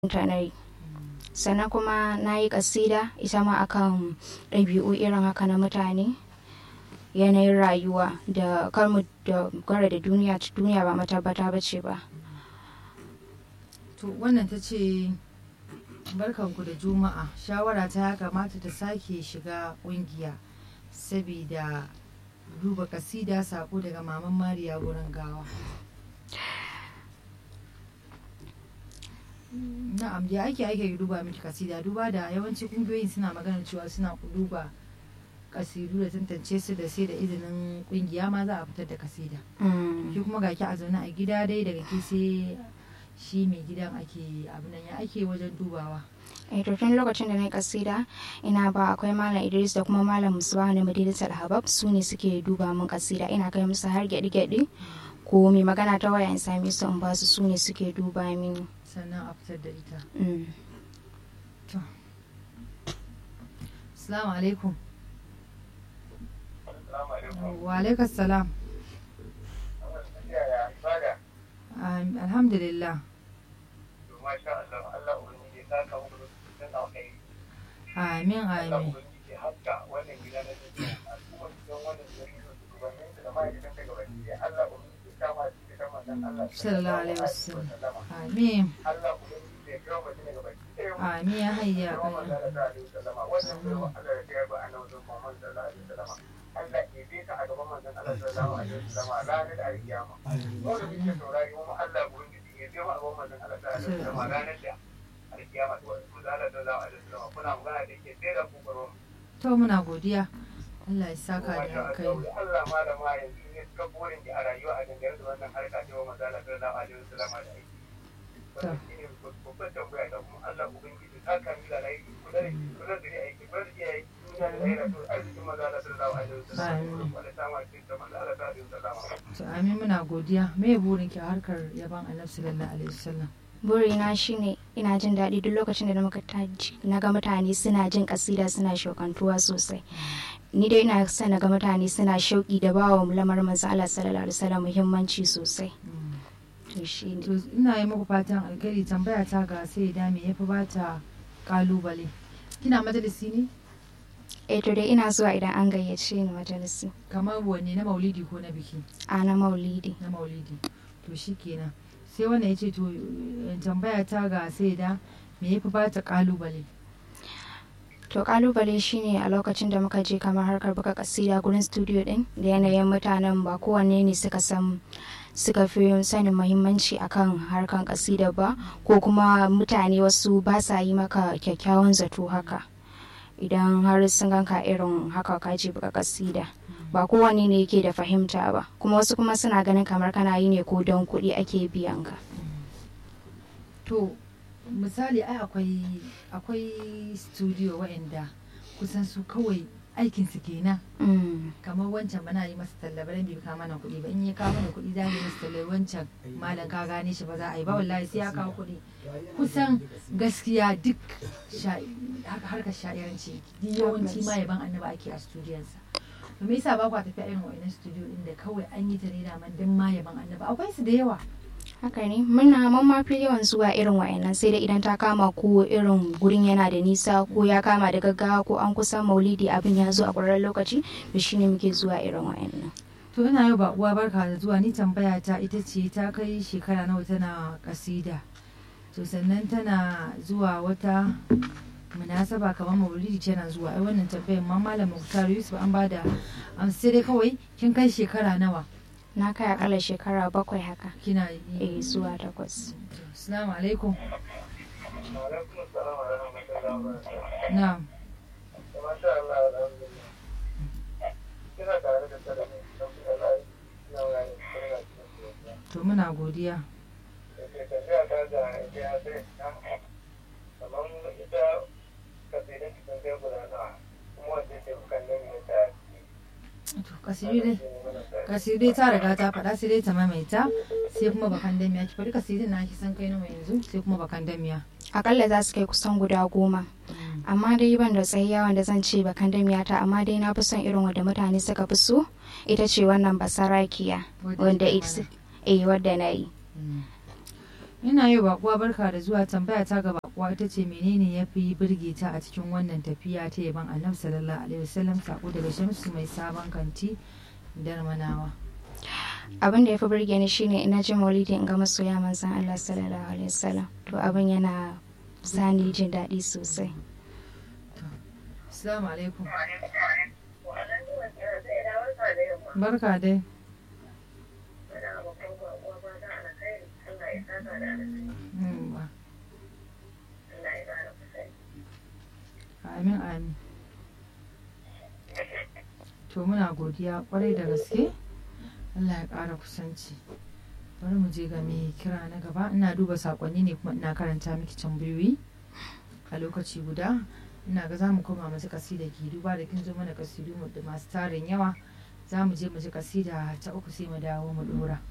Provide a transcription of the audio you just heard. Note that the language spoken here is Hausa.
ta na yi sannan kuma na yi kasida ita ma akan ɗabi'u irin haka na mutane yanayin rayuwa da kalmu da gwara da duniya duniya ba matabbata ba ce ba to wannan ta ce barkanku da juma'a shawara ta ya kamata ta sake shiga kungiya sabida duba kasida sako daga maman mariya gurin gawa na'am da ake ake duba miki kasida duba da yawanci kungiyoyin suna magana cewa suna duba kasidu da tantance su da sai da izinin kungiya ma za a fitar da kasida ki kuma ga ki a zaune a gida dai daga ke sai shi mai gidan ake abin ya ake wajen dubawa eh to tun lokacin da na yi kasida ina ba akwai malam idris da kuma malam musuwa na madinatul habab su ne suke duba min kasida ina kai musu har gyaɗi gyaɗi ko mai magana ta waya in same su in ba su su ne suke duba mini sannan a fitar da ita Mm. to assalamu alaikum wa alaikum salam Am- alhamdulillah amin amin sallallahu alaihi wasallam amin amin ya hayya qayyum to muna godiya Allah ya saka da kai Allah malama yanzu ne suka burin ki a rayuwa a dangane da wannan harka ta wa maza Allah sallallahu alaihi wasallam da aiki. Wannan shine babban tambaya da kuma Allah ubangiji ta kan da rai kula da kula da aiki kula da iyaye duniya da lahira to arzikin maza Allah sallallahu alaihi wasallam wanda ta ma cikin ta maza Allah sallallahu alaihi wasallam. to amin muna godiya me burin ki a harkar yaban annabi sallallahu alaihi wasallam burina shine ina jin daɗi duk lokacin da na muka taji na ga mutane suna jin kasida suna shaukantuwa sosai ni dai ina son na ga mutane suna shauki da bawa lamarin manzo Allah sallallahu alaihi wasallam muhimmanci sosai to shine to ina yi muku fatan alkhairi tambaya ta ga sai da me yafi bata kalubale kina majalisi ne eh to dai ina zuwa idan an gayyace ni majalisi kamar wanne na maulidi ko na biki a na maulidi na maulidi to shikenan sai wannan ya ce to eh, tambaya ta ga sai da me yafi bata kalubale to kalubale shine a lokacin da muka je kamar harkar buga kasida gurin studio din da yanayin mutanen ba kowanne ne suka san suka fi sanin muhimmanci akan harkan kasida ba ko kuma mutane wasu ba sa yi maka kyakkyawan zato haka idan har sun ganka irin haka ka je buga kasida ba kowanne ne yake da fahimta ba kuma wasu kuma suna ganin kamar kana yi ne ko don kuɗi ake biyan ka to misali ai akwai akwai studio waɗanda kusan su kawai aikin su kenan Mm, kamar wancan bana yi masa talla ba dan bai kawo mana kuɗi ba in ya kawo mana kuɗi za mu yi masa talla wancan malam ka gane shi ba za a yi ba wallahi sai ya kawo kuɗi kusan gaskiya duk sha- haka harkar sha'iranci duk yawanci ma yaban annaba ake a studiyonsa to me yasa ba kwa tafiya irin wa'annan studio din da kawai an yi ta ne da man dan ma yaban annaba akwai su da yawa haka ne muna mun ma fi yawan zuwa irin wayannan sai dai idan ta kama ko irin gurin yana da nisa ko ya kama da gaggawa ko an kusa maulidi abin ya zo a ƙwararren lokaci to shine muke zuwa irin wayannan to ina yau ba uwa barka da zuwa ni tambaya ta ita ce ta kai shekara nawa tana kasida to sannan tana zuwa wata munasaba kamar maulidi tana zuwa ai wannan tambayar ma malam Muktar Yusuf an bada amsa sai dai kawai kin kai shekara nawa na kai akalla shekara bakwai haka kina eh yi zuwa takwas assalamu alaikum Alaikum assalam wa rahmatullahi wa barakatuh. na'am Masha Allah alhamdulillah. Kina tare da sadaka don kuma lai na wani kuma cikin sosai. to muna godiya da ke tafiya ta da ya sai nan kamar ita kasirin cikin sai guda nawa kuma wanda ke bukan nan ya ta to kasiri dai kasiri dai ta riga ta faɗa sai dai ta maimaita sai kuma bakan damiya ki faɗi kasirin na ki san kai nawa yanzu sai kuma bakan damiya akalla za su kai kusan guda goma amma dai ban da tsayayya wanda zan ce bakan damiyata amma dai na fi son irin wanda mutane suka fi so ita ce wannan basarakiya wanda ita eh wadda na yi ina yi bakuwa barka da zuwa tambaya ta ga bakuwa ita ce menene ya fi birge ta a cikin wannan tafiya ta yaban annabi sallallahu alaihi wasallam sako daga shamsu mai sabon kanti darmanawa abin da ya fi burge ni shine ina jin maulidi in ga masoya manzon Allah sallallahu alaihi wasallam to abin yana sani jin daɗi sosai assalamu alaikum barka dai Mm, ba. amin amin to muna godiya kwarai da gaske Allah ya ƙara kusanci bari mu je ga mai kira na gaba ina duba sakonni ne kuma ina karanta miki tambayoyi a lokaci guda ina ga za mu koma masu kasida ke duba da kin zo mana kasidu da masu tarin yawa za mu je mu ji kasida ta uku sai mu dawo mu dora